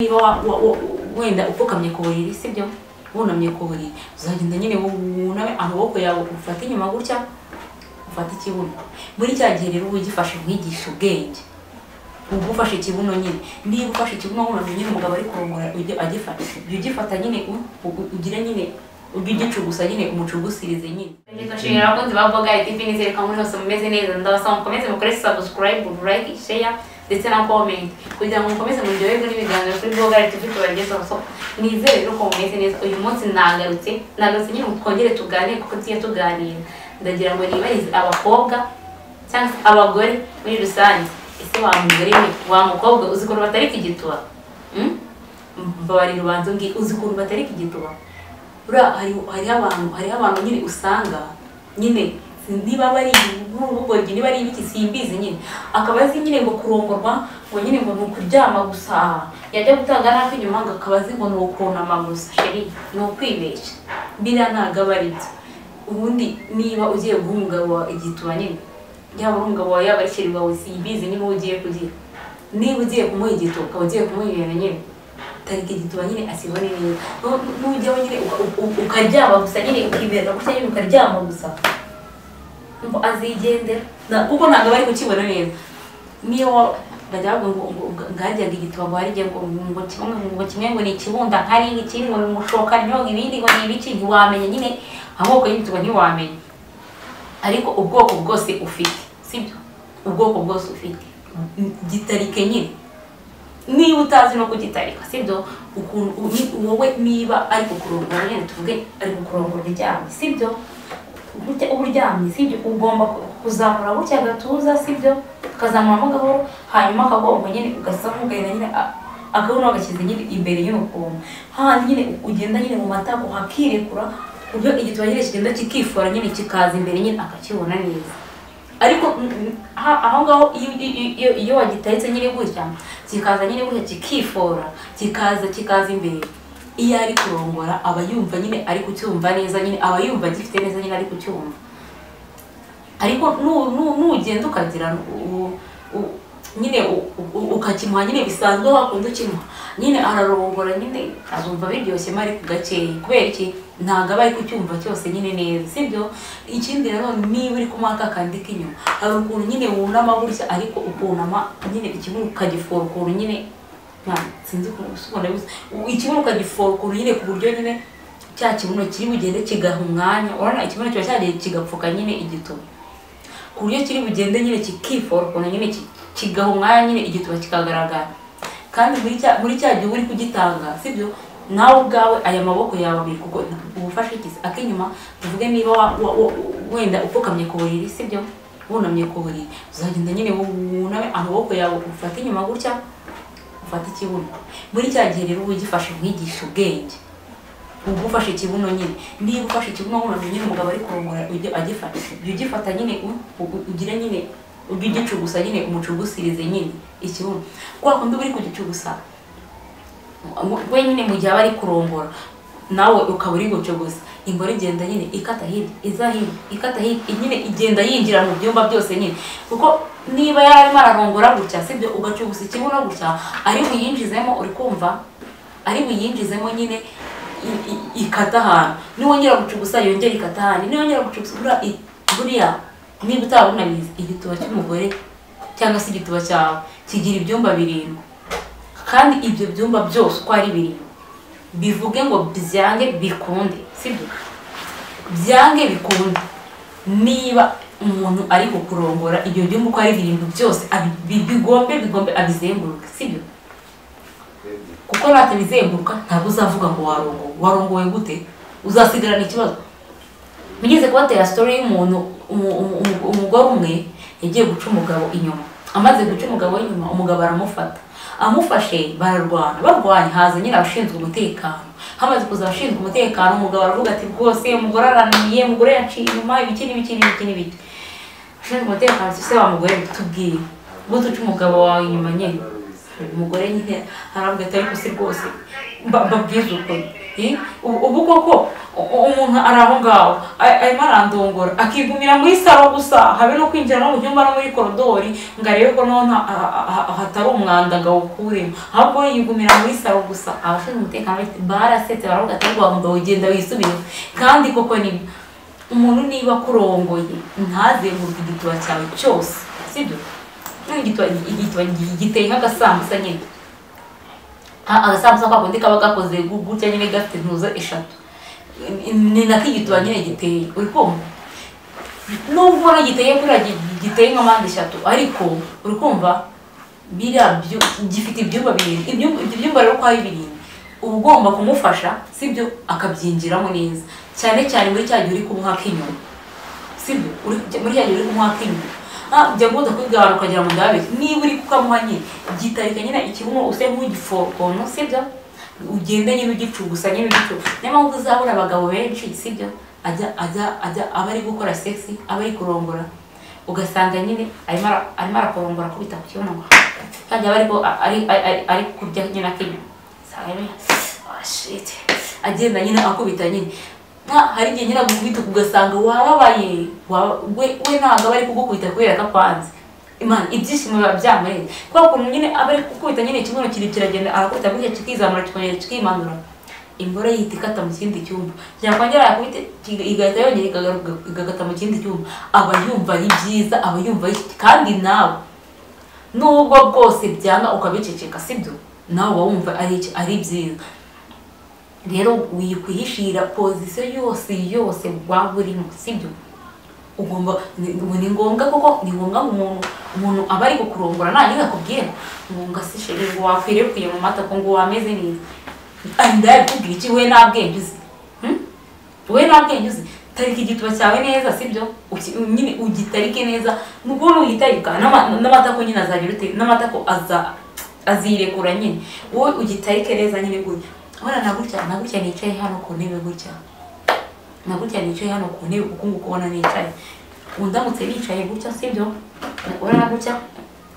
niba wa- wa- wa- wenda upfukamye ku buriri sibyo wunamye ku buriri uzagenda nyine wuname amaboko yawe ufate inyuma gutya ufate ikibuno muri cya gihe rero uba ugifashe umwigisha ubwenge uba ufashe ikibuno nyine niba ufashe ikibuno wunamye nyine umugabo ari kurongora ujye agifata ujye ugifata nyine u- u- ugire nyine ujye ugicugusa nyine umucugusirize nyine ndashimira abakunzi ba boga tv nizere ko muri hose mumeze neza ndabasaba mukomeze mukore subscribe like share ndetse na comment kugira ngo mukomeze muryoherwe n'ibiganiro kuri boga tv tubagezaho so nizere rero ko mumeze neza uyu munsi nagarutse nagarutse nyine ngo twongere tuganire kuko tugiye tuganira ndagira ngo nibarize abakobwa cyangwa se abagore muri rusange ese wa mugore we wa mukobwa uzi ukuntu batarika igituba Mm? mbabarira ubanza umbwire uzi ukuntu batarika igituba buriya hari hariho abantu hariho abantu nyine usanga nyine niba bari nk'urubogi niba ari ibiki simbizi nyine akaba azi nyine ngo kurongorwa ngo nyine ngo ni ukuryama gusa yajya gutanga nako inyuma ngo akaba azi ngo ni ukunama gusa sheri ni ukwibeshya biriya ntabwo aba ari byo ubundi niba ugiye guha umugabo wawe igituba nyine yaba ari umugabo wawe yaba ari sheri wawe simbizi niba uwo ugiye kugira niba ugiye kumuha igituba ukaba ugiye kumuha ibintu nyine tariki igituba nyine asibone neza Nu- nu- nujyaho nyine uka- u- u- ukaryama gusa nyine ukibera gutya nyine ukaryama gusa ngo azigendera Na- kuko ntabwo bari kukibona neza niyo wa- bajya bavuga ngo ngo- ngo- ngajyaga igituba ngo harijya ngo ngo kimwe ngo kimwe ngo ni ikibunda nkari ikindi ngo ni umushoka nyine ibindi ngo ni ibiki ntiwamenya nyine amoko y'igituba ntiwamenya ariko ubwoko bwose ufite sibyo ubwoko bwose ufite M- gitarike nyine niba utazi no kugitarika sibyo ukuntu uni- wowe niba ari kukurongora nyine tuvuge ari kukurongora uryamye sibyo Burya- uryamye sibyo ugomba ku- kuzamura gutya agatuza sibyo ukazamuramo gahoro hanyuma akagongo nyine ugasa nk'ugahina nyine a- akabuno agashyize nyine imbere y'urukungu hahandi nyine ugenda nyine mu matako hakirekura ku buryo igituba nyine kigenda kikifora nyine kikaza imbere nyine akakibona neza ariko mm, mm, ha- aho ngaho iyo- iyo- iyo- iyo wagitaretse nyine gutya kikaza nyine gutya kikifora kikaza kikaza imbere iyo ari kurongora aba yumva nyine ari kucyumva neza nyine aba yumva agifite neza nyine ari kucyumva ariko nu- nu- nugenda ukagira u- u- nyine u- u- ukakimuha nyine bisanzwe wakunda ukimuha nyine ararongora nyine azumva biryoshye mari ku gakeya kubera iki ntabwo aba ari kucyumva cyose nyine neza sibyo ikindi nanone niba uri kumuha kakandi k'inyuma hari ukuntu nyine wunama gutya ariko ukunama nyine ikibuno ukagifora ukuntu nyine nta- sinzi ukuntu gusobanura gusa U- ikibuno ukagifora ukuntu nyine ku buryo nyine cya kibuno kiri bugende kigaha umwanya urabona ikibuno kiba cyagiye kigapfuka nyine igituba ku buryo kiri bugende nyine kikifora ukuntu nyine ki- kigaha umwanya nyine igituba kikagaragara kandi muri cya muri cya gihe uba uri kugitanga sibyo nawe ubwawe aya maboko yawe abiri kuko ubufashe ikizi ak'inyuma tuvuge niba wa- wa- wa- wenda upfukamye ku buriri sibyo wunamye ku buriri uzagenda nyine wuname amaboko yawe ufate inyuma gutya ufate ikibuno muri cya gihe rero uba ugifashe umwigisha ubwenge uba ufashe ikibuno nyine niba ufashe ikibuno wunamye nyine umugabo ari kurongora ujye agifata ujye ugifata nyine u- u- ugire nyine ujye ugicugusa nyine umucugusirize nyine ikibuno kwa kundi uba uri kugicugusa mu- wenyine mu gihe aba ari kurongora nawe ukaba uri gutyo gusa ingore igenda nyine ikata hirya iza hino ikata hirya nyine igenda yinjira mu byumba byose nyine kuko niba yari arimo ararongora gutya sibyo ugacugusa ikibuno gutya ari buyinjizemo uri kumva ari buyinjizemo nyine i- i- ikata ahantu niwongera gucugusa yongera ikata ahantu niwongera gucugusa buriya i- buriya niba utaba unabizi igituba cy'umugore cyangwa se igituba cyawe kigira ibyumba birindwi kandi ibyo byumba byose uko ari birindwi bivuge ngo byange bikunde sibyo byange bikunde niba umuntu ari kukurongora ibyo byumba uko ari birindwi byose abi- bi- bigombe bigombe abizenguruke sibyo kuko natabizenguruka ntabwo uzavuga ngo warongowe warongowe gute uzasigarana ikibazo mugeze kubatera story y'umuntu umu- umu- umu- umugore umwe yagiye guca umugabo inyuma amaze guca umugabo inyuma umugabo aramufata amufashe bararwana barwanya haza nyine abashinzwe umutekano hamaze kuza abashinzwe umutekano umugabo aravuga ati rwose umugore arananiye umugore yaciye inyuma ibiki n'ibiki n'ibiki n'ibiki abashinzwe umutekano ati, ese wa mugore tubwire ngo duce umugabo wawe inyuma nyine umugore nyine haravuga ati ariko si rwose mba- mbabwize ukuri Eh, ubu ubu koko u- umuntu ari aho ngaho a- arimo arandongora akigumira muri saro gusa habe no kwinjira no mu cyumba no muri korodori ngo arebe ko noneho nta- ha- ha- ha- hatari umwanda ngo awukuremo ahubwo we yigumira muri saro gusa abashinzwe umutekano bafite- barasetse baravuga ati ariko wa mugabo ugenda wisubiyeho kandi koko ni umuntu niba akurongoye ntazenguruke igituba cyawe cyose sibyo n'igituba igituba giteye nk'agasambusa nyine Ah, agasambusa kako ndi kaba gakoze gu- gutya nyine gafite intuzo eshatu Ni- ni nako igituba nyine giteye uri kumva nubwo ubona giteye kuriya gi- giteye nka mpande eshatu ariko uri kumva biriya byo gifite ibyumba birindwi ibyumba ibyo byumba rero uko ari birindwi uba ugomba kumufasha sibyo akabyinjiramo neza cyane cyane muri cya gihe uri kumuhaka inyuma sibyo uri muri cya gihe uri kumuhaka inyuma Ah, jya gukunda kwigana ukagira ngo ndabe niba uri kukamuha nyine gitarika nyine ikibuno use nk'ugifokono sibyo ugende nyine ugicugusa nyine ugicugusa niyo mpamvu uzabona abagabo benshi sibyo ajya ajya ajya aba ari gukora sexy aba ari kurongora ugasanga nyine arimo ara- arimo arakorongora akubita ku kibuno ngo kandi aba ariko ari ari- ari- ari kurya nyine akinyuma usanga nyine ah shit agenda nyine akubita nyine nka hari igihe nyine agukubita ugasanga wababaye waba- we we ntabwo aba ari kugukubita kubera ko akwanze imana ibyishimo biba byamurenze kubera ukuntu nyine aba ari gukubita nyine ikibuno kiri kiragenda arakubita gutya kikizamura kikongera kikimanura imboro yihita ikata mu kindi cyumba yakongera yakubita kiga- igahita yongera ikagaruka igakata mu kindi cyumba aba yumva ari byiza aba yumva ari kandi nawe nubwo bwose byanga ukabiceceka sibyo nawe uba wumva ari iki- ari byiza rero wikwihishira pozisiyo yose yose waba urimo sibyo ugomba ni ni- ni ngombwa koko ni ngombwa ngo umuntu umuntu aba ari kukurongora nanyine akubwira ngo ngo se sheri ngo wakwirekwiye mu mata ko ngo wameze neza Ah, ndayakubwira iki we nta bwenge uzi Hmm? we nta bwenge uzi tarika igituba cyawe neza sibyo Uki- nyine ugitarike neza nubwo nuyitarika n'ama- n'amatako nyine azagira ute n'amatako aza azirekura nyine wowe ugitarike neza nyine gutya urabona na gutya na gutya nicaye hano ku ntebe gutya na gutya nicaye hano ku ntebe kuko nguko ubona nicaye undamutse nicaye gutya sibyo urabona gutya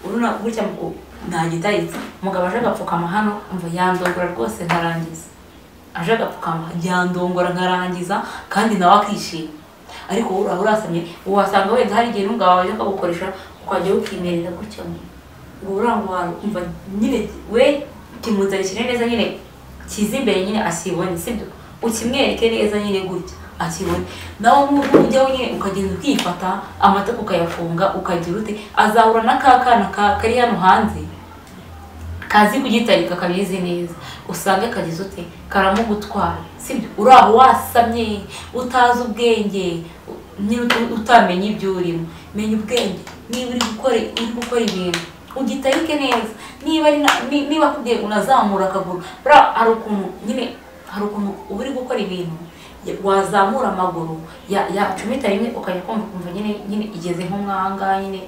urabona gutya ngo ntagitaritse umugabo aje agapfukama hano ngo yandongora rwose nkarangiza aje agapfukama yandongora nkarangiza kandi nawe akishima ariko wowe uraba urasamye wasanga wenda hari igihe n'umugabo wawe akagukoresha ukajya wikimerera gutya ngo urangwa kumva nyine we kimuzanishije neza nyine kiza imbere nyine akibone sibyo ukimwereke neza nyine gutya akibone nawe nk'uko ujyaho nyine ukagenda ukifata amatako ukayafunga ukagira ute azahura na ka kana ka- kari hano hanze kazi kugitarika kabizi neza usange kagize ute karamugutwara sibyo uri aho wasamye utazi ubwenge u- nyine utu- utamenya ibyo urimo menya ubwenge niba uri gukora uri gukora ibintu ugitarike neza niba ari na- ni- niba akubwiye ngo unazamura akaguru buriya hari ukuntu nyine hari ukuntu uba uri gukora ibintu ya- wazamura amaguru ya- yacumita rimwe ukajya kumva ukumva nyine nyine igeze nko mwangaha nyine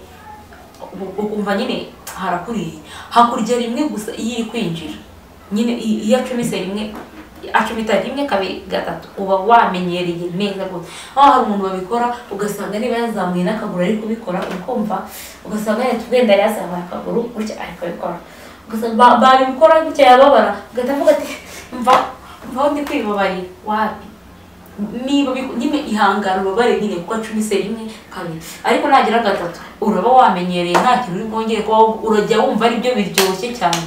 ukumva nyine harakuriye hakurya rimwe gusa iyo iri kwinjira nyine i- iyo acumise rimwe acumita rimwe kabiri gatatu uba wamenyereye neza rwose aho hari umuntu babikora ugasanga niba yazamuye n'akaguru ari kubikora ukumva ugasanga yahita ugenda yazamuye akaguru gutya ari kubikora ugasanga ba- babikora gutya yababara ugahita avuga ati mva mvaho ndi kwibabarira wapi niba biku- nyine ihangana ubabare nyine kuko acumise rimwe kabiri ariko nagira gatatu uraba wamenyereye nta kintu uri bwongere kuba wumva, urajya wumva ari byo biryoshye cyane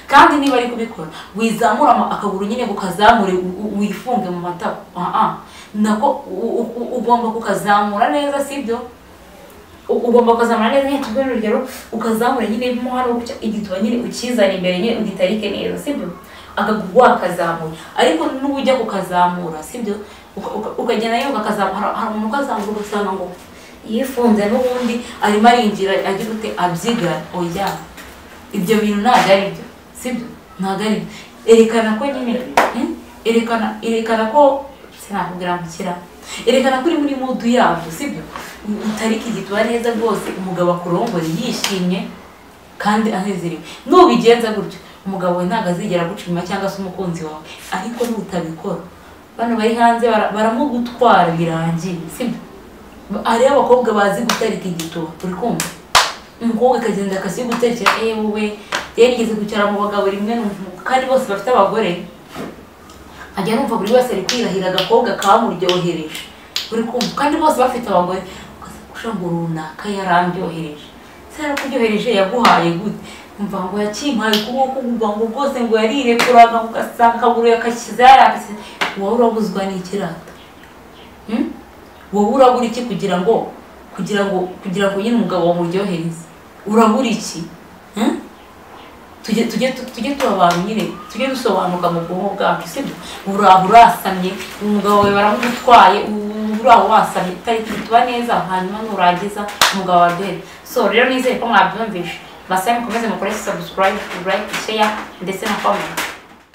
kandi niba ari kubikora wizamura ama- akaguru nyine ukazamure u- u- wifunge mu matako aha nako u- u- u- ugomba kukazamura neza sibyo u- ugomba ukazamura neza nyine tubwire urugero ukazamura nyine mo hano gutya igituba nyine ukizana imbere nyine ugitarike neza sibyo akaguru wakazamura ariko n'ubu ujya kukazamura sibyo Uka- uka- ukagenda nyine ukakazamura hari umuntu ukazamura ugasanga ngo yifunze n'ubundi arimo arinjira agira ute abyiga oya ibyo bintu ntabwo ari byo sibyo ntabwo ari byo erekana ko nyine hmm? erekana erekana ko sinakubwira ngo kira erekana ko uri muri mudu yabyo sibyo utarika igituba neza rwose umugabo akurongore yishimye kandi anezerewe nubigenza gutyo umugabo we ntabwo azigera agucima cyangwa se umukunzi wawe ariko nutabikora bano bari hanze bara- baramugutwara birangiye sibyo hariho abakobwa bazi gutarika igituba uri kumva umukobwa akagenda akasigutarikira ewe rero ngeze kwicara mu bagabo rimwe numva- kandi bose bafite abagore nkajya numva buri wese ari kwirahira agakobwa kamuryohereje buri kumva kandi bose bafite abagore ugasanga ngo runaka yarandyohereje se yarakubyohereje yaguhaye gute umva ngo yakimpaye ukuboko ukumva ngo rwose ngo yarirekuraga ugasanga akaguru yakashyize yarambitse wowe urabuzwa n'ikirata Hmm? wowe urabura iki kugira ngo kugira ngo kugira ngo nyine umugabo wamuryohereze urabura iki Hmm? tujye tujye tu- tujye tuba abantu nyine tujye dusobanuka mu bwonko bwacu sibyo ubu uraho urasamye umugabo wawe baramutwaye ubu uraho wasamye tutari tuba neza hanyuma nurangiza umugabo waryohere so rero nizere ko mwabyumvishe basaba mukomeze mukore subscribe like share ndetse na comment